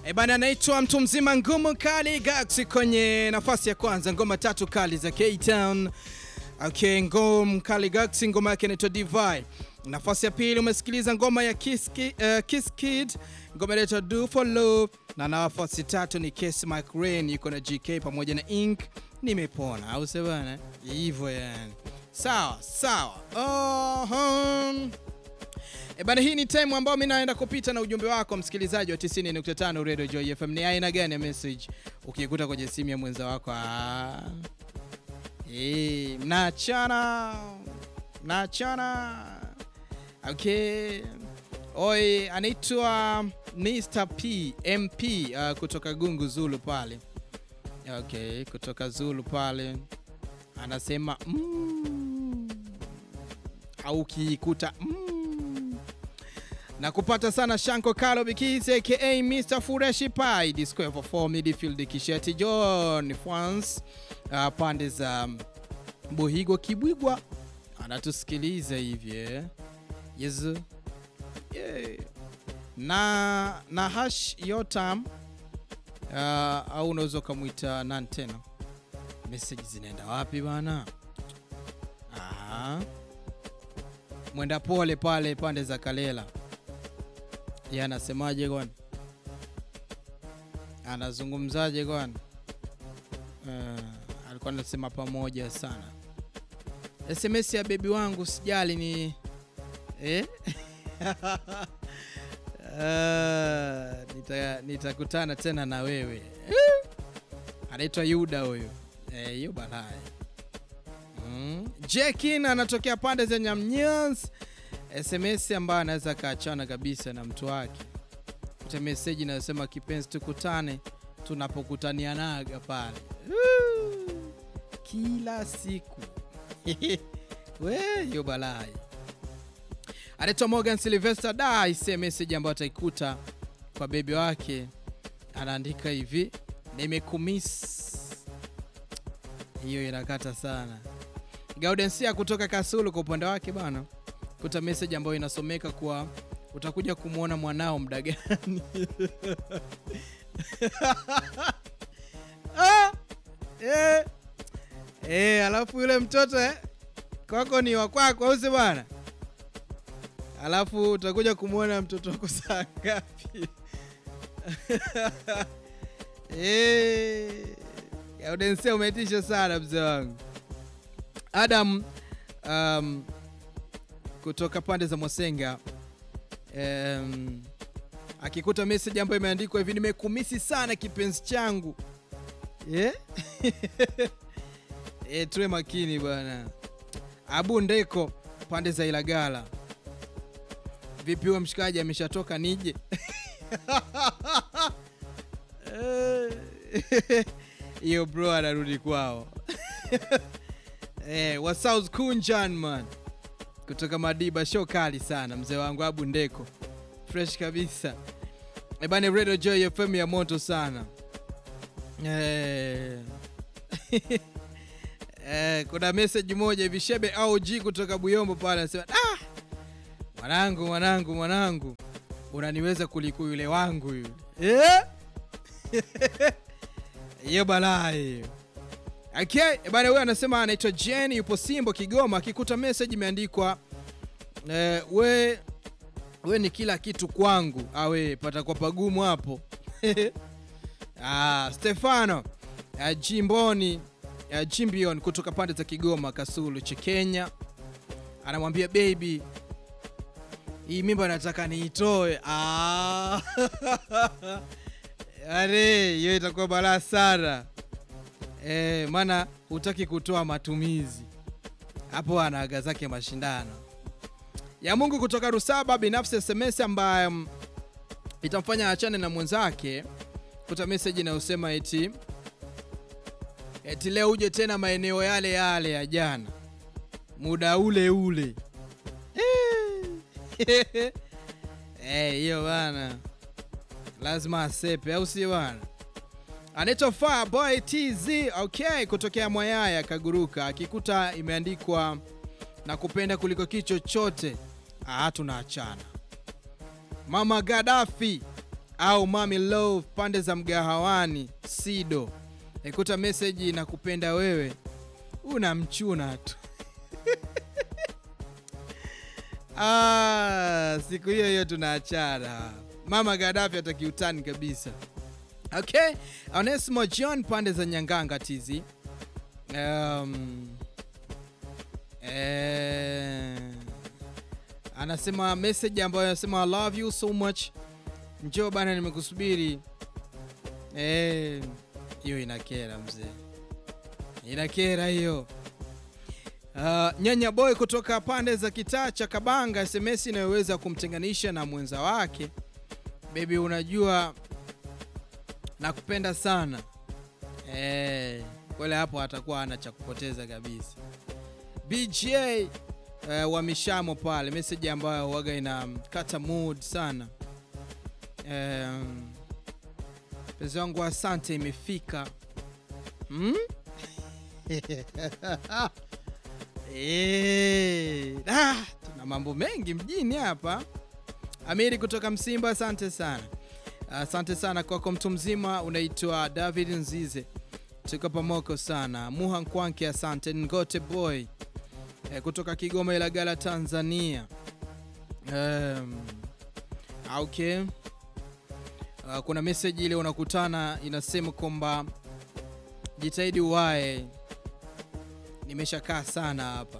E bana, anaitwa mtu mzima ngumu kali Gax kwenye nafasi ya kwanza, ngoma tatu kali za K-Town. Okay, ngoma kali Gax, ngoma yake inaitwa Divide. Nafasi ya pili umesikiliza ngoma ya Kiss, Ki, uh, Kiss Kid, ngoma inaitwa Do for Love, na nafasi tatu ni Kiss Mike Rain yuko na GK pamoja na Ink, nimepona au sio bana? Hivyo yani. Sawa sawa. Uh-huh. E bana, hii ni time ambayo mimi naenda kupita na ujumbe wako msikilizaji wa 90.5 Radio Joy FM. Ni aina gani ya message ukikuta kwenye simu ya mwenza wako? Ah. Eh, mnaachana. Mnaachana. Okay. Oi, anaitwa Mr. P MP uh, kutoka Gungu Zulu pale. Okay, kutoka Zulu pale. Anasema mm, au ukikuta mm, na kupata sana Shanko Kalo Bikisi aka Mr. Fureshi Pai the square for 4 midfield Kisheti John France uh, pande za Buhigo Kibwigwa anatusikiliza hivi eh. Yezu yeah. na na hash yotam uh, au unaweza ukamwita nani tena, message zinaenda wapi bana? Aha. Mwenda pole pale pande za Kalela ye anasemaje kwani? Anazungumzaje kwani? Uh, alikuwa anasema pamoja sana. SMS ya bebi wangu sijali ni eh? Uh, nita nitakutana tena na wewe eh? Anaitwa Yuda huyo eh, yu balai mm. Jekin anatokea pande za Nyamnyans SMS ambayo anaweza kaachana kabisa na mtu wake, kuta meseji inayosema kipenzi, tukutane tunapokutanianaga pale kila siku we yo balai. Anaitwa Morgan Sylvester da ise meseji ambayo ataikuta kwa bebi wake, anaandika hivi nimekumiss. Hiyo inakata sana. Gaudensia kutoka Kasulu kwa upande wake bana kuta message ambayo inasomeka kuwa utakuja kumwona mwanao muda gani? ah, eh, eh, alafu yule mtoto eh, kwako ni wa kwako au si bwana? Alafu utakuja kumwona mtoto wako saa ngapi? eh, Gaudensia umetisha sana mzee wangu Adam um, kutoka pande za Mwasenga um, akikuta message ambayo imeandikwa hivi nimekumisi sana kipenzi changu yeah? E, tuwe makini bwana. Abu Ndeko pande za Ilagala, vipi huyo mshikaji ameshatoka nije? hiyo bro anarudi kwao. Eh, wa South Kunjan man kutoka Madiba, show kali sana mzee wangu Abu Ndeko, fresh kabisa ebane. Radio Joy FM ya moto sana eh. Eh, kuna message moja hivi Shebe OG kutoka Buyombo pale anasema ah, mwanangu mwanangu mwanangu unaniweza kuliko yule wangu yule eh? hiyo balaa hiyo. Okay, bana huyo anasema anaitwa Jen yupo Simbo Kigoma, akikuta message imeandikwa eh, we we ni kila kitu kwangu, awe patakuwa pagumu hapo. Ah, Stefano uh, Jimboni uh, Jimbion kutoka pande za Kigoma Kasulu cha Kenya anamwambia baby, hii mimba nataka niitoe. Ah. Are, hiyo itakuwa balaa sana. E, maana hutaki kutoa matumizi hapo, anaaga zake mashindano ya Mungu kutoka Rusaba. Binafsi SMS ambayo um, itamfanya achane na mwenzake, kuta message inayosema eti eti leo uje tena maeneo yale yale ya jana muda ule ule hiyo hey, bana lazima asepe, au si bana? Anaitwa Fireboy TZ okay, kutokea Mwayaya Kaguruka, akikuta imeandikwa na kupenda kuliko kitu chochote, ah, tunaachana. Mama Gaddafi au mami love pande za mgahawani Sido, ikuta meseji na kupenda wewe, unamchuna tu ah, siku hiyo hiyo tunaachana. Mama Gaddafi atakiutani kabisa. Okay, Onesimo John pande za Nyanganga tizi um, eh, anasema message ambayo anasema I love you so much, njoo bana, nimekusubiri. Eh, hiyo inakera mzee, inakera hiyo. Uh, nyanya boy kutoka pande za kitaa cha Kabanga, SMS inayoweza kumtenganisha na mwenza wake. Baby, unajua nakupenda sana eh, kwele hapo atakuwa ana cha kupoteza kabisa. BJ eh, wa Mishamo pale, message ambayo waga inakata mood sana. Eh, pezi wangu asante, imefika hmm? Eh, ah, tuna mambo mengi mjini hapa. Amiri kutoka Msimba, asante sana. Asante sana kwako mtu mzima, unaitwa David Nzize, tuko pamoko sana. Muha Nkwanke, asante. Ngote boy e, kutoka Kigoma Ilagala, Tanzania. Um, okay. Uh, kuna message ile unakutana inasema kwamba jitahidi uwae, nimeshakaa sana hapa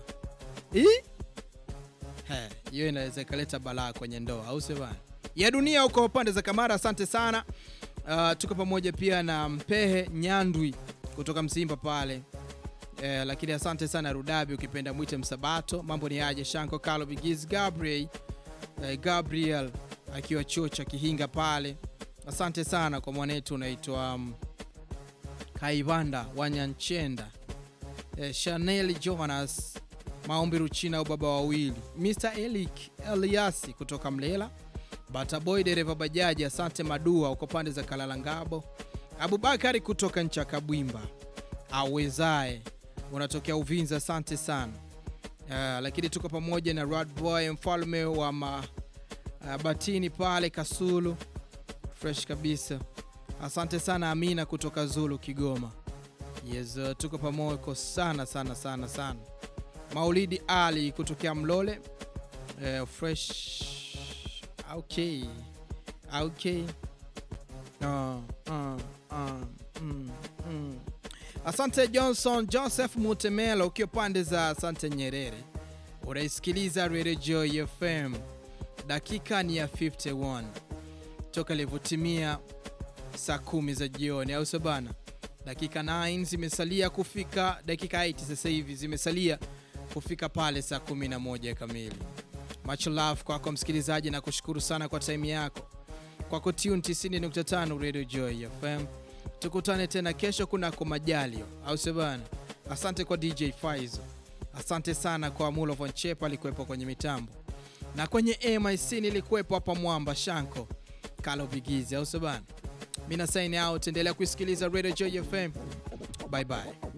hiyo inaweza ikaleta balaa kwenye ndoa, au sio bana? ya dunia huko pande za Kamara. Asante sana. Uh, tuko pamoja pia na Mpehe Nyandwi kutoka Msimba pale eh, lakini asante sana Rudabi, ukipenda mwite Msabato. Mambo ni aje? Shanko Carlo Bigiz Gabriel, eh, Gabriel akiwa chuo cha Kihinga pale. Asante sana kwa mwanetu unaitwa um, Kaivanda Wanyanchenda, eh, Chanel Jonas Maombi Ruchina au baba wawili, Mr Elik Eliasi kutoka Mlela Bataboy dereva bajaji, asante Madua uko pande za Kalalangabo, Abubakari kutoka ncha Kabwimba, awezae unatokea Uvinza, asante sana uh, lakini tuko pamoja na Radboy mfalme wa ma, uh, Batini pale Kasulu, fresh kabisa, asante sana Amina kutoka Zulu Kigoma. Yes, uh, tuko pamoja sana sana sana sana. Maulidi Ali kutokea Mlole, uh, fresh Okay. Okay. Uh, uh, uh, mm, mm. Asante Johnson Joseph Mutemelo ukiwa pande za Asante Nyerere, unaisikiliza Radio Joy FM. Dakika ni ya 51 toka ilivyotimia saa kumi za jioni, au sabana, dakika 9 zimesalia kufika, dakika 8 sasa hivi zimesalia kufika pale saa 11 kamili. Much love kwako msikilizaji, na kushukuru sana kwa time yako kwako tune 90.5 Radio Joy FM. Tukutane tena kesho kunako majalio, au sebana. Asante kwa DJ Faizo, asante sana kwa Mulo Von Chepa alikuwepo kwenye mitambo, na kwenye MIC nilikuwepo hapa Mwamba Shanko Kalo Bigizi, au sebana. Mina sign out, endelea kuisikiliza Radio Joy FM. Bye bye.